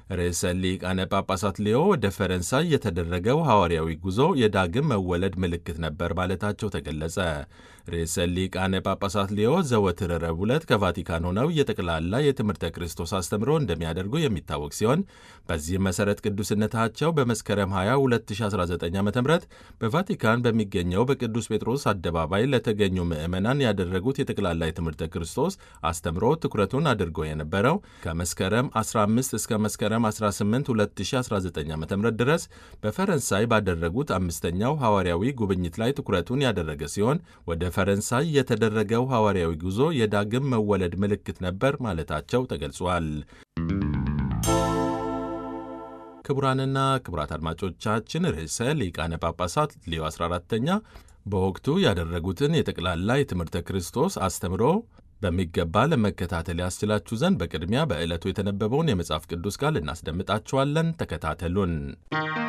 ርዕሰ ሊቃነ ጳጳሳት ሌዮ ወደ ፈረንሳይ የተደረገው ሐዋርያዊ ጉዞ የዳግም መወለድ ምልክት ነበር ማለታቸው ተገለጸ። ርዕሰ ሊቃነ ጳጳሳት ሌዮ ዘወትር ረቡዕ ዕለት ከቫቲካን ሆነው የጠቅላላ የትምህርተ ክርስቶስ አስተምሮ እንደሚያደርጉ የሚታወቅ ሲሆን በዚህም መሠረት ቅዱስነታቸው በመስከረም 20 2019 ዓ ም በቫቲካን በሚገኘው በቅዱስ ጴጥሮስ አደባባይ ለተገኙ ምዕመናን ያደረጉት የጠቅላላ የትምህርተ ክርስቶስ አስተምሮ ትኩረቱን አድርጎ የነበረው ከመስከረም 15 እስከ መስከረም 18 2019 ዓ ም ድረስ በፈረንሳይ ባደረጉት አምስተኛው ሐዋርያዊ ጉብኝት ላይ ትኩረቱን ያደረገ ሲሆን ወደ ፈረንሳይ የተደረገው ሐዋርያዊ ጉዞ የዳግም መወለድ ምልክት ነበር ማለታቸው ተገልጿል። ክቡራንና ክቡራት አድማጮቻችን ርዕሰ ሊቃነ ጳጳሳት ሌዮ 14ተኛ በወቅቱ ያደረጉትን የጠቅላላ የትምህርተ ክርስቶስ አስተምሮ በሚገባ ለመከታተል ያስችላችሁ ዘንድ በቅድሚያ በዕለቱ የተነበበውን የመጽሐፍ ቅዱስ ቃል እናስደምጣችኋለን። ተከታተሉን።